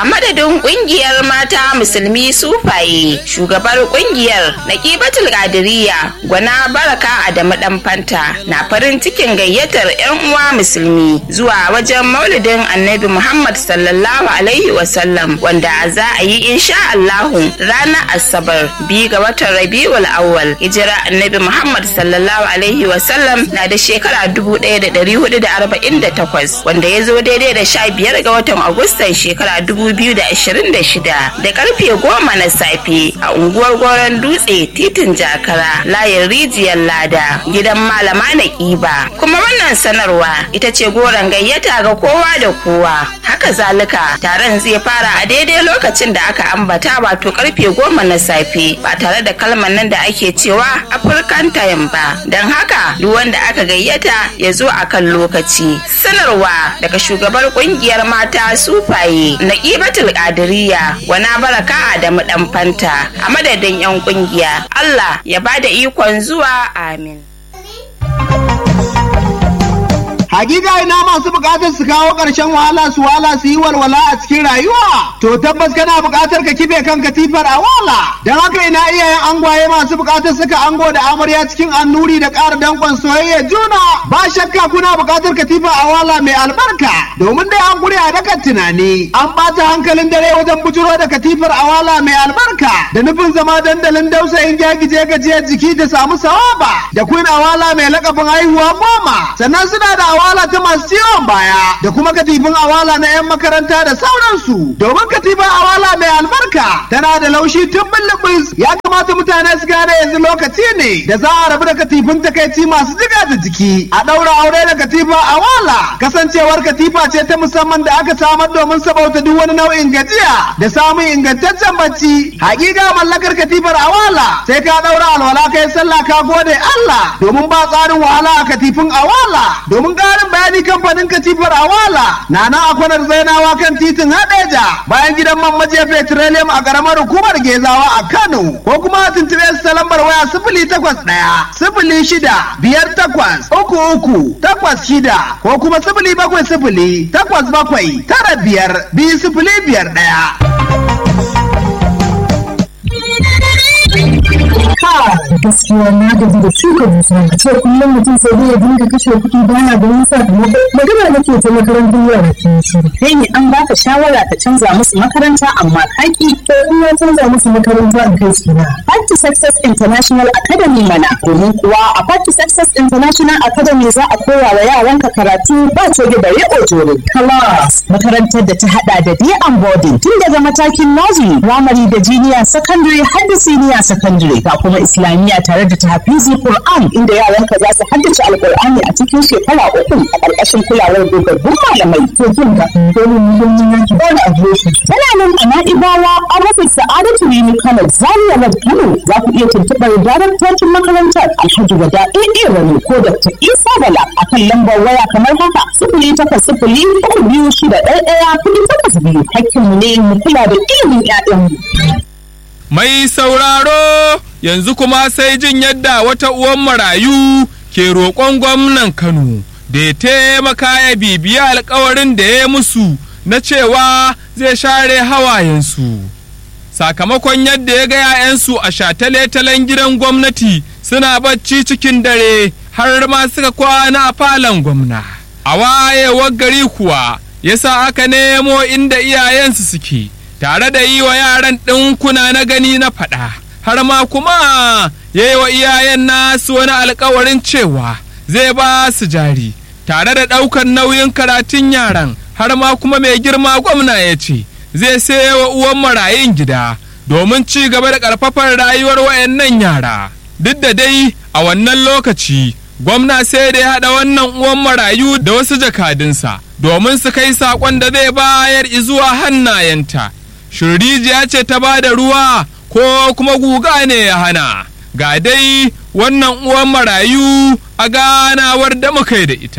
a madadin kungiyar mata musulmi sufaye shugabar kungiyar naqibatul qadiriyya gwana baraka adamu dan fanta na farin cikin gayyatar yan uwa musulmi zuwa wajen maulidin annabi muhammad sallallahu alaihi wasallam wanda za a yi insha allahu ranar asabar biyu ga watan rabiul awwal hijira annabi muhammad sallallahu alaihi wasallam na da shekara 1448 wanda ya zo daidai da sha biyar ga watan agustan shekara 2026 da karfe goma na safe a unguwar goron dutse titin jakara layin rijiyar lada gidan malama na kiba kuma wannan sanarwa ita ce goron gayyata ga kowa da kowa haka zalika taron zai fara a daidai lokacin da aka ambata wato karfe goma na safe ba tare da kalmar nan da ake cewa african time ba don haka duk wanda aka gayyata ya zo a kan lokaci sanarwa daga shugabar kungiyar mata sufaye na ƙibatul ƙadiriya wana baraka da dan fanta a madadin 'yan kungiya Allah ya bada ikon zuwa amin. Hakika ina masu bukatar su kawo ƙarshen wahala su wahala su yi walwala a cikin rayuwa. To tabbas kana bukatar ka kife kan katifar a wala. Don haka ina iyayen angwaye masu bukatar suka ango da amarya cikin annuri da ƙara danƙon soyayya juna. Ba shakka kuna bukatar katifa a wala mai albarka. Domin dai an gure a dakan tunani. An ɓata hankalin dare wajen bujuro da katifar a wala mai albarka. Da nufin zama dandalin dausayin gyagije gajiyar jiki da samu sawaba. Da kun awala mai lakabin haihuwa goma. Sannan suna da awala ta masu ciwon baya da kuma katifin awala na 'yan makaranta da sauransu domin katifin awala mai albarka tana da laushi tun bulbus ya kamata mutane su gane yanzu lokaci ne da za a rabu da katifin takaici masu jiga da jiki a ɗaura aure da katifa awala kasancewar katifa ce ta musamman da aka samar domin sabauta duk wani nau'in gajiya da samun ingantaccen bacci hakika mallakar katifar awala sai ka ɗaura alwala kai sallah ka gode Allah domin ba tsarin wahala a katifin awala domin ƙarin bayani kamfanin katifar awala na nan a kwanar zainawa kan titin hadeja bayan gidan man majiya petroleum a ƙaramar hukumar gezawa a kano ko kuma tuntuɓe su ta lambar waya sifili takwas ɗaya sifili shida biyar takwas uku uku takwas shida ko kuma sifili bakwai sifili takwas bakwai tara biyar biyu sifili biyar ɗaya. gaskiya na gaji da shuka dusa a ce kullum mutum sai dai ya dinga kashe kuɗi baya ganin sakamako magana nake ta makarantar yara ke shiru kai ne an baka shawara ka canza musu makaranta amma kaki to in na canza musu makaranta in kai su na Part to Success International Academy mana domin kuwa a Part to Success International Academy za a koya wa yaranka karatu ba coge da riƙo jore class makarantar da ta hada da day and boarding tun daga matakin nursery primary da junior secondary har da senior secondary ga kuma islamiyya tare da tahfizi Qur'an inda yaranka za su haddace alqur'ani a cikin shekara uku a ƙarƙashin kulawar dogaggun malamai to jin ka dole mu yi mun yanki ba na adireshi tana nan a Na'ibawa a rufin Sa'adatu Rimi Kano Zaria Road Kano za ku iya tuntuɓar daraktocin makarantar Alhaji Wada AA Rani ko Dr. Isa Bala a kan lambar waya kamar haka sifili takwas sifili uku biyu shida ɗaya ɗaya kuɗi takwas biyu hakkinmu ne mu kula da ilimin 'ya'yanmu. Mai sauraro yanzu kuma sai jin yadda wata uwan marayu ke roƙon gwamnan Kano da ya taimaka ya bibiya alkawarin da ya musu na cewa zai share hawayensu. Sakamakon yadda ya ga 'ya'yansu a shatale-talen gidan gwamnati suna bacci cikin dare har ma suka kwana a falon gwamna. A wayewar gari kuwa yasa aka nemo inda iyayensu suke. tare da yi wa yaran ɗinkuna na gani na faɗa har ma kuma ya yi wa iyayen nasu wani alkawarin cewa zai ba su jari tare da ɗaukar nauyin karatun yaran har ma kuma mai girma gwamna ya ce zai saye wa uwan marayun gida domin ci gaba da ƙarfafar rayuwar wayannan yara duk da dai a wannan lokaci gwamna sai da ya haɗa wannan uwan marayu da wasu jakadunsa domin su kai saƙon da zai bayar izuwa hannayenta shirrijiya ce ta ba da ruwa ko kuma guga ne ya hana ga dai wannan uwan marayu a ganawar da muka yi da ita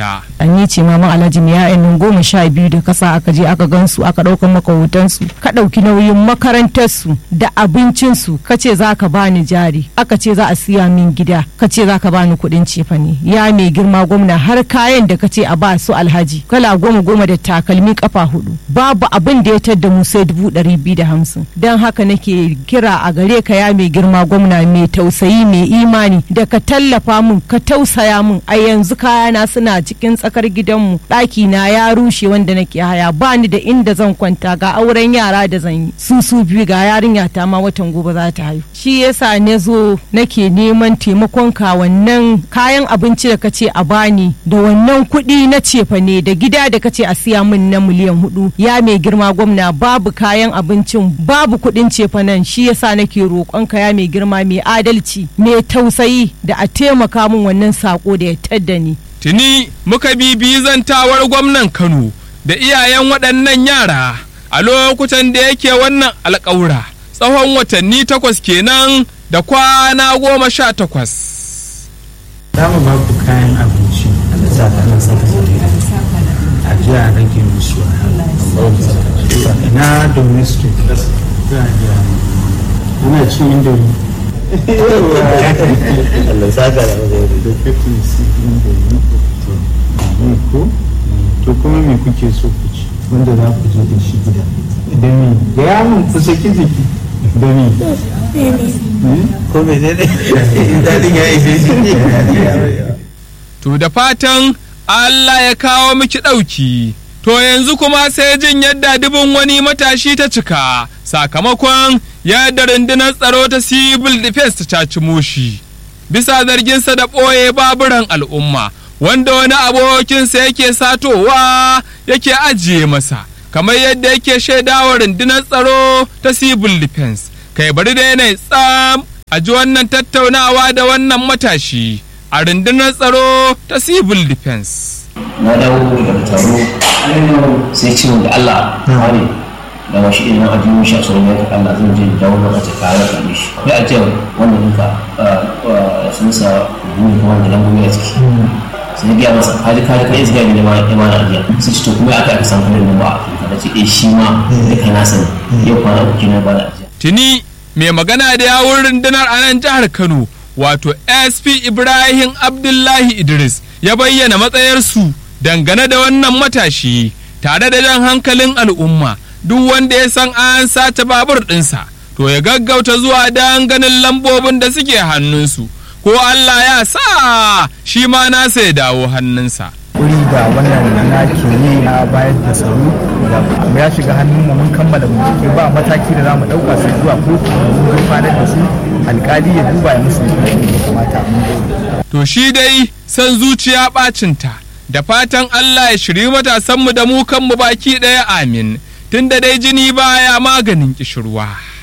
ni ce maman alhaji mai ya'yan nan goma sha biyu da kasa aka je aka gansu aka ɗaukan maka hotonsu ka ɗauki nauyin makarantarsu da abincinsu ka ce za ka bani jari aka ce za a siya min gida ka ce za ka bani kuɗin cefane ya mai girma gwamna har kayan da ka ce a ba su alhaji kala goma goma da takalmi kafa hudu babu abin da ya tadda mu sai dubu ɗari biyu da hamsin don haka nake kira a gare ka ya mai girma gwamna mai tausayi mai imani da ka tallafa mun ka tausaya mun a yanzu kayana suna cikin tsakar gidanmu ɗaki na ya rushe wanda nake haya ba ni da inda zan kwanta ga auren yara da zan yi su su biyu ga yarinya ta ma watan gobe za ta haihu shi yasa na zo nake neman taimakon ka wannan kayan abinci da kace a bani da wannan kuɗi na cefa ne da gida da kace a siya min na miliyan hudu ya mai girma gwamna babu kayan abincin babu kuɗin cefa nan shi yasa nake roƙon ka ya mai girma mai adalci mai tausayi da a taimaka min wannan sako da ya tadda ni Tuni muka bibi zantawar gwamnan Kano da iyayen waɗannan yara a lokutan da yake wannan alƙawura tsawon watanni takwas kenan da kwana goma sha takwas. za mu ba ku kayan abinci da saka nan saka a ji a rage musu na domestic za a ji ana cin indomi Allah saka da mazari da kafin su indomi to ko to kuma me kuke so ku ci wanda za ku je da shi gida da me da yamun ku saki jiki da me ko me ne ne dadin ya ishe shi To da fatan Allah ya kawo miki ɗauki. To yanzu kuma sai jin yadda dubin wani matashi ta cika sakamakon yadda rundunar tsaro ta civil defense ta caci moshi. Bisa zarginsa da ɓoye baburan al'umma wanda wani abokinsa yake satowa yake ajiye masa. Kamar yadda yake shaidawa rundunar tsaro ta civil defense. Kai bari da yanayi tsam a ji wannan tattaunawa da wannan matashi. a rundunar tsaro ta civil defense. na dawo daga taro sai ce da Allah wani da washi idan a jiyo shi a tsoron yanka Allah zan je dawo na ta kare ka mishi ya ajiyar wanda nuka sun sa buri kuma da lambobi a ciki sai ya gaya masa kaji kaji kai zai gaya ma ya mana ajiya sai ce to kuma aka aka san kudin nan ba a da ce eh shi ma da kai na sani yau kwana uku kenan ba da ajiya Tuni mai magana da yawun rundunar a nan jihar Kano wato SP Ibrahim Abdullahi Idris ya bayyana matsayarsu dangane da wannan matashi tare da jan hankalin al'umma duk wanda ya san an sace babur ɗinsa to ya gaggauta zuwa don ganin lambobin da suke hannunsu ko Allah ya sa shi ma nasa ya dawo hannunsa. wuri da wannan na ke yi na bayar da tsaro da ya shiga hannun mu mun kammala bincike ba mataki da za mu ɗauka sai zuwa kotu mun gurfanar da su alkali ya duba ya musu hukuncin da ya kamata mun gode. To shi dai san zuciya ɓacinta da fatan Allah ya shiri matasanmu da mu kanmu baki ɗaya amin tunda dai jini baya maganin kishirwa.